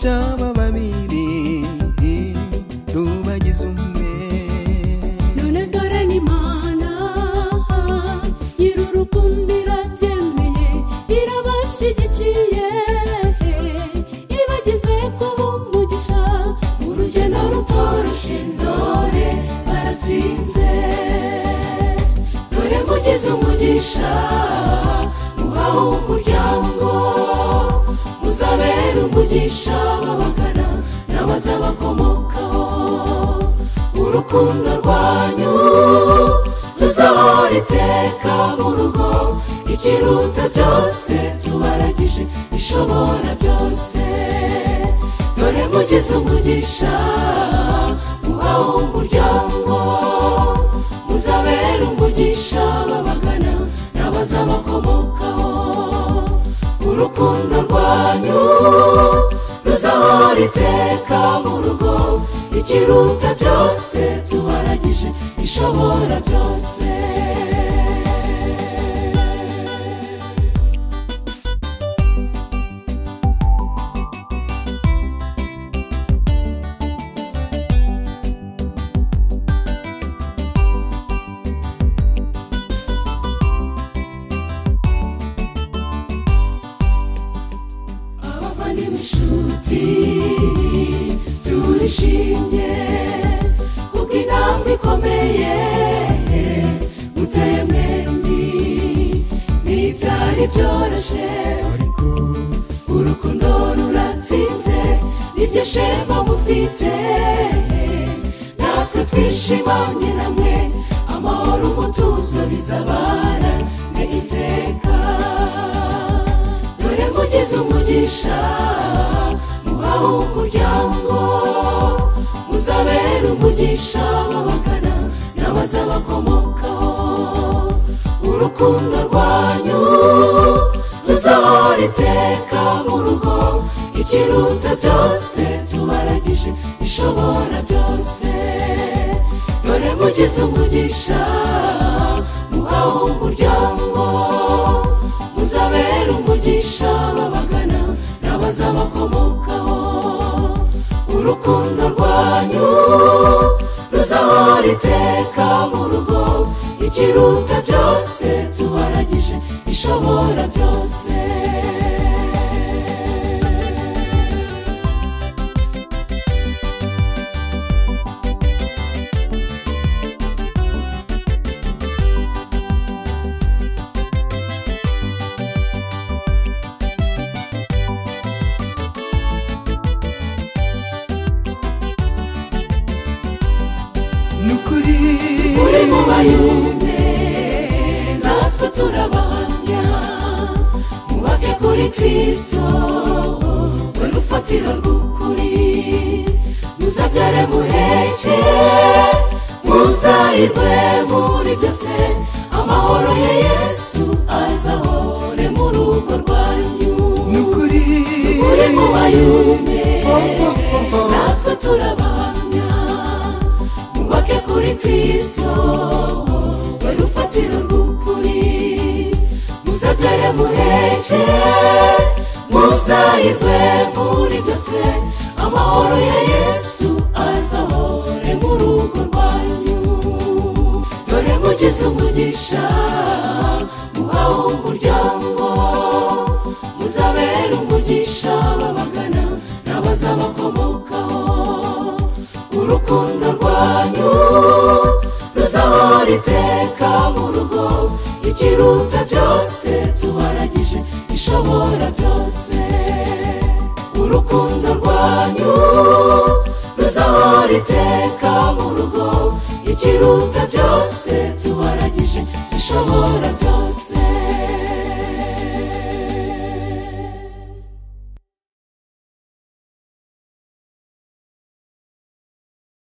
byaba babiri rubagize umwe none dore ni imana nyir'urukundo irabyemeye irabashyigikiye ibageze kuba umugisha urugendo rutoroshye ndore baratsinze dore mugize umugisha uhawe umuryango muzabera umugisha babagana n'abazabakomokaho urukundo rwanyu ruzahora iteka mu rugo ikiruta byose tubaragije ishobora byose dore mugize umugisha uhawe umuryango muzabera umugisha babagana n'abazabakomokaho urukundo rwanyu ruzahora iteka mu rugo ikiruta byose tubaragije ishobora byose abavandimwe inshuti turishimye kuko intambwe ikomeye muteye mwembi ntibyari byoroshye ariko urukundo ruratsinze nibyo shema mufite natwe twishimanye namwe amahoro umutuzo bizabana mwe iteka dore mugize umugisha muhawe umuryango muzabera umugisha babagana n'abazabakomokaho urukundo rwanyu ruzahora iteka mu rugo ikiruta byose tubaragije ishobora byose dore mugize umugisha muhawe umuryango muzabera umugisha babagana n'abazabakomokaho urukundo rwanyu ruzahora iteka mu rugo ikiruta byose tubaragije ishobora byose ni ukuri muri mu bayumbe natwe turabahamya mubake kuri kristo we rufatiro rw'ukuri muzabyare muheke muzahirwe muri byose amahoro ya yesu azahore mu rugo rwanyu ni ukuri muri mu bayumbe Oh, oh, oh, oh. natwe turabahamya mubake kuri kristo we rufatiro rw'ukuri muzabyare muheke muzahirwe muri byose amahoro ya yesu azahore mu rugo rwanyu dore mugize umugisha muhawe umuryango muzabera umugisha babagana n'abazabakomokaho urukundo rwanyu ruzahora iteka mu rugo ikiruta byose tubaragije ishobora byose urukundo rwanyu ruzahora iteka mu rugo ikiruta byose tubaragije ishobora byose